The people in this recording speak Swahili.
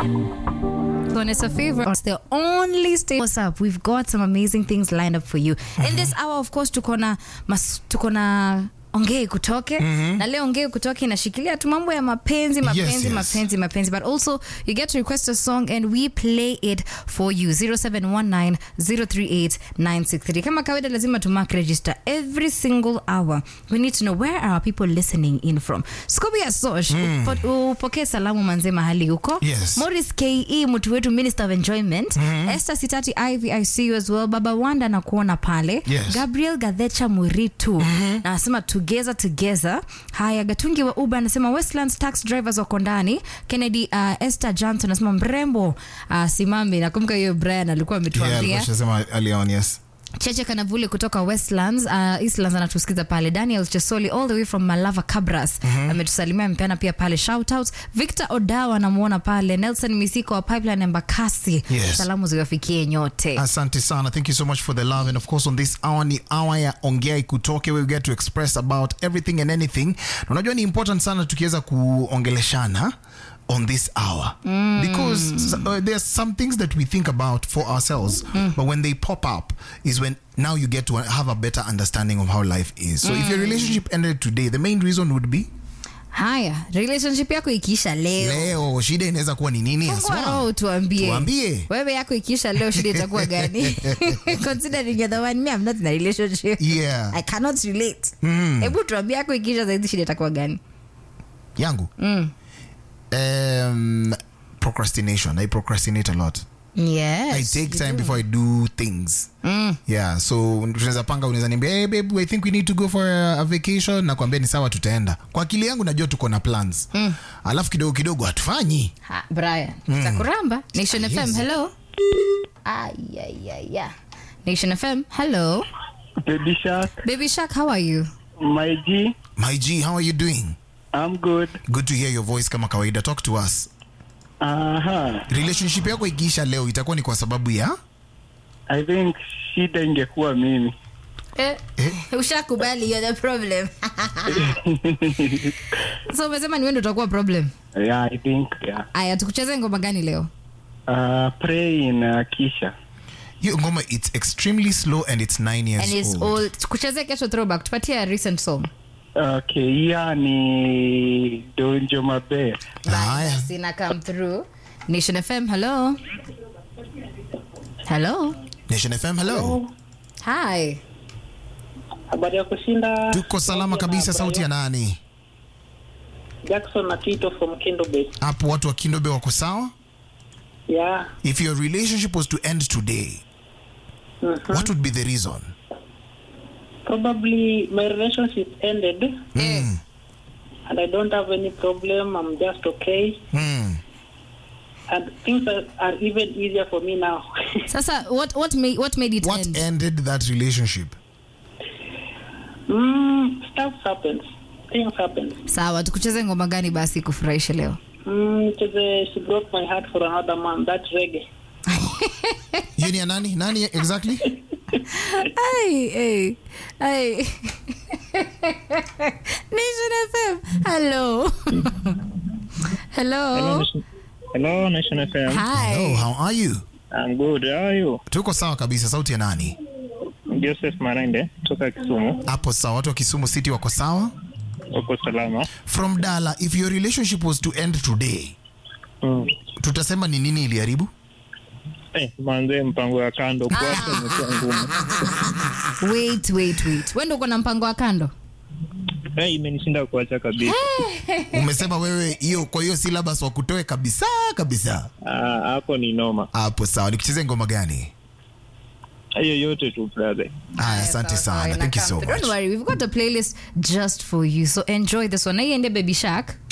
When it's a favorite, it's the only state. What's up? We've got some amazing things lined up for you. In this hour, of course, tuko na mas- tuko na ongei kutoke na leo ongei kutoke inashikilia tu mambo ya mapenzi mapenzi yes. mapenzi mapenzi but also you get to request a song and we play it for you 0719038963 kama kawaida lazima tu mark register every single hour we need to know where are people listening in from Scooby ya Sosh upo- upokee salamu manze mahali huko Yes. Morris ke mtu wetu minister of enjoyment Esther Sitati Ivy I see you as well Baba Wanda na kuona pale Yes. Gabriel Gadhecha Muritu na anasema together together. Haya, Gatungi wa Uber anasema Westlands tax drivers wako ndani. Kennedy uh, Esther Johnson anasema mrembo uh, simami. Nakumbuka hiyo Brian alikuwa Yeah, ametuambia alikuwa shasema earlier on, yes. Cheche Kanavule kutoka Westlands, uh, Eastlands anatusikiza pale. Daniel Chesoli all the way from Malava Cabras ametusalimia, amepeana pia pale shout out. Victor Odawa anamuona pale. Nelson Misiko wa Pipeline Embakasi, Yes. salamu ziwafikie nyote. asante sana thank you so much for the love and of course on this hour ni hour ya ongea ikutoke we get to express about everything and anything na unajua ni important sana tukiweza kuongeleshana on this hour because s- uh, there's some things that we think about for ourselves but when they pop up is when now you get to have a better understanding of how life is so if your relationship ended today the main reason would be Haya, relationship yako ikiisha leo leo shida inaweza kuwa ni nini Fungua haswa? roho tuambie. Tuambie. Wewe yako ikiisha leo shida itakuwa gani? Considering you're the one me I'm not in a relationship. Yeah. I cannot relate. Hebu tuambie yako ikiisha zaidi shida itakuwa gani? yangu um, procrastination i procrastinate a lot Yes. i take time before i do things yeah so tunaweza panga unaweza niambia hey, babe i think we need to go for a, a vacation nakwambia ni sawa tutaenda kwa akili yangu najua tuko na plans alafu kidogo kidogo hatufanyi Ha, Brian. Takuramba. Nation Yes. FM. Hello. Ay ay ay. ay. Nation FM. Hello. Baby Shark, Baby Shark, how are you? my G, my g how are you doing I'm good. good to hear your voice kama kawaida talk to us Aha, relationship yako ikiisha leo itakuwa ni kwa sababu ya I think shida ingekuwa mimi. Eh, Eh? ushakubali you're the problem. so umesema ni wewe ndio utakuwa problem. Yeah, I think, yeah. Aya, tukucheze ngoma gani leo? Uh, pray in uh, Kisha. hiyo ngoma it's extremely slow and it's nine years and it's old. old tukuchezee kesho throwback tupatie a recent song Okay, hiya ni Donjo Mabe. Haya. sina come through nation fm hello hello nation fm hello hi Habari ya kushinda. tuko salama kabisa sauti ya nani Jackson na Tito from Kindo Bay. hapo watu wa kindobe wako sawa Yeah. if your relationship was to end today what would be the reason Probably my relationship ended mm. and I don't have any problem. I'm just okay. Mm. And things are, are even easier for me now. sasa what, what, made, what made it what end ended that relationship mm, stuff happens. Things happen. sawa tukucheze ngoma gani basi kufurahisha leo Mm, cheze, she broke my heart for another man. That's reggae. hiyo ni ya nani nani exactly Ay, ay, ay. nation fm hello hello Hello, Nation FM. hi oh, how are you I'm good. How are you? tuko sawa kabisa sauti ya nani Joseph Marende toka Kisumu. hapo sawa watu wa kisumu city wako sawa Uko salama? from dala if your relationship was to end today Mm. tutasema ni nini iliharibu Eh, manze mpango ya kando kuacha imekuwa ngumu. wait wait wait wendo uko na mpango wa kando Eh, imenishinda kuacha kabisa. umesema wewe hiyo kwa hiyo syllabus wakutoe kabisa kabisa Ah, hapo ni noma. hapo sawa nikucheze ngoma gani Hiyo yote tu brother. haya asante Sawa, sawa, sana thank you ina so come through. much Don't worry, we've got a playlist just for you. So enjoy this one. Na iende Baby Shark.